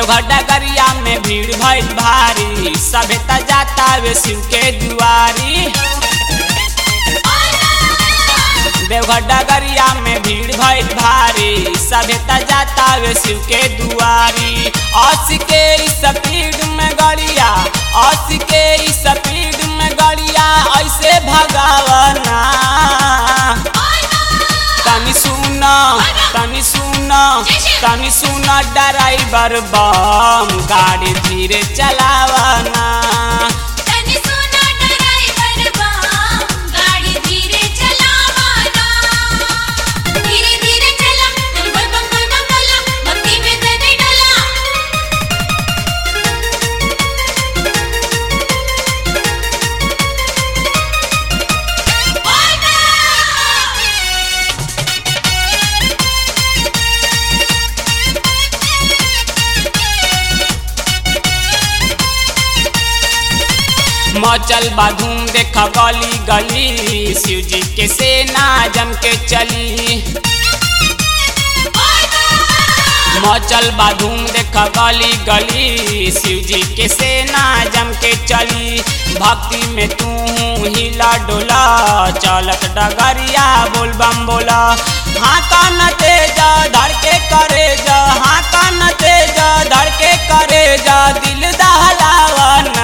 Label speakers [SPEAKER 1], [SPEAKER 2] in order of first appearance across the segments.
[SPEAKER 1] देवघर डगरिया में भीड़ भइल भारी सभे त जाता वे शिव के दुआरी देवघर डगरिया में भीड़ भइल भारी सभे त जाता वे शिव के दुआरी अस्सी के स्पीड में गड़िया अस्सी के स्पीड में गड़िया ऐसे भगावना तनी सुन तनी सुन तनी सुन ड्राइवर बम गाड़ी धीरे चलावना
[SPEAKER 2] तनी सुना ड्राइवर बम गाड़ी धीरे चलावना धीरे धीरे चला बम बम बम बम बोला भक्ति में तने डोला
[SPEAKER 1] मचल बाधूम देख गली गली शिव जी के सेना जम के चली मचल बाधूम देख गली गली शिव जी के सेना जम के चली भक्ति में तू हिला डोला चलत डगरिया बोल बम बोला हाँ कान तेज धड़ के करे जा हाँ कान तेज धड़ के करे जा दिल दहलावना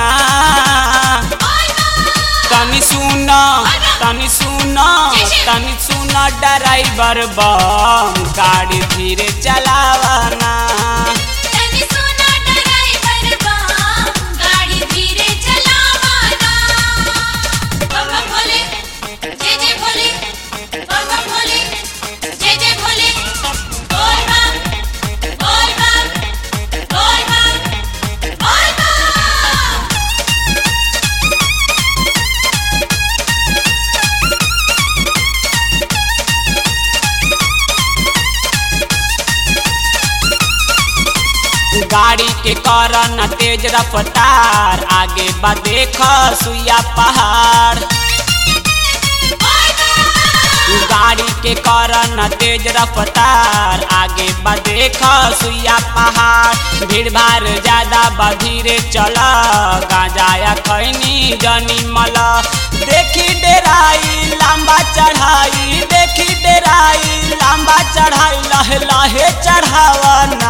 [SPEAKER 1] तनी सुन तनी सुन तनी सुन ड्राइवर बम गाड़ी धीरे चलावना
[SPEAKER 2] तनी सुना ड्राइवर बम गाड़ी धीरे चलावना बम बम भोले जय जय भोले बम बम भोले जय जय भोले बोल बम बोल बम बोल बम बोल बम
[SPEAKER 1] गाड़ी के कारण तेज रफ्तार आगे बा देख सुइया पहाड़ गाड़ी के कारण तेज रफ्तार आगे बा देख सुइया पहाड़ भीड़ भाड़ ज्यादा बा धीरे चल गांजाया खैनी जनी मल देखी डेराई लंबा चढ़ाई देखी डेराई लंबा चढ़ाई लहे लहे चढ़ावना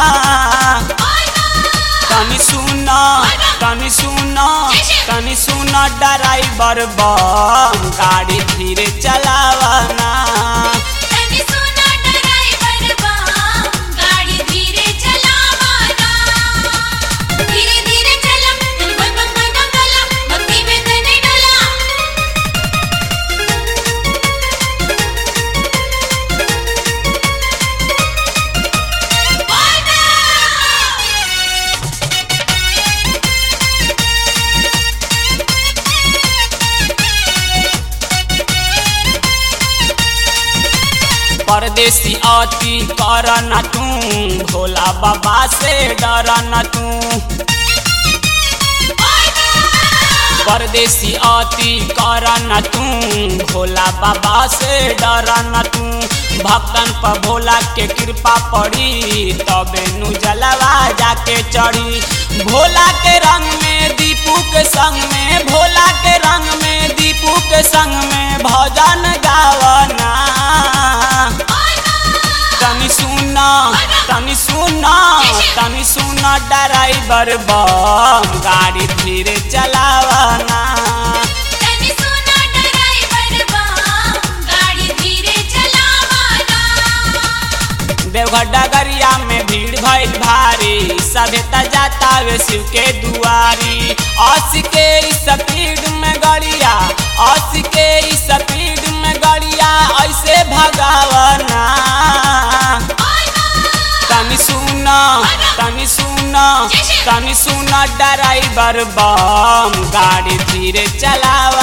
[SPEAKER 1] तनी सुन तनी सुन तनी सुन ड्राइवर बम गाड़ी धीरे चलावना
[SPEAKER 2] तनी सुना ड्राइवर बम गाड़ी धीरे चलावना धीरे धीरे चला बम बम बम बम बोला भक्ति में तने डोला
[SPEAKER 1] परदेसी अति कर न तू भोला बाबा से डर न तू परदेसी अति कर न तू भोला बाबा से डर न तू भक्तन पर भोला के कृपा पड़ी तबे नु जलवा जाके चढ़ी भोला के रंग में दीपू के संग में भोला के रंग में दीपू के संग में भजन गावना तनी सुन तनी सुन तनी सुन ड्राइवर बम गाड़ी धीरे चलावना
[SPEAKER 2] तनी सुना ड्राइवर बम गाड़ी धीरे चलावना
[SPEAKER 1] देवघर डगरिया में भीड़ भइल भारी सभे त जाता वे शिव के दुआरी अस्सी के स्पीड में गड़िया अस्सी के स्पीड में गड़िया ऐसे भगावना तनी सुन तनी सुन तनी सुन ड्राइवर बम गाड़ी धीरे चलाव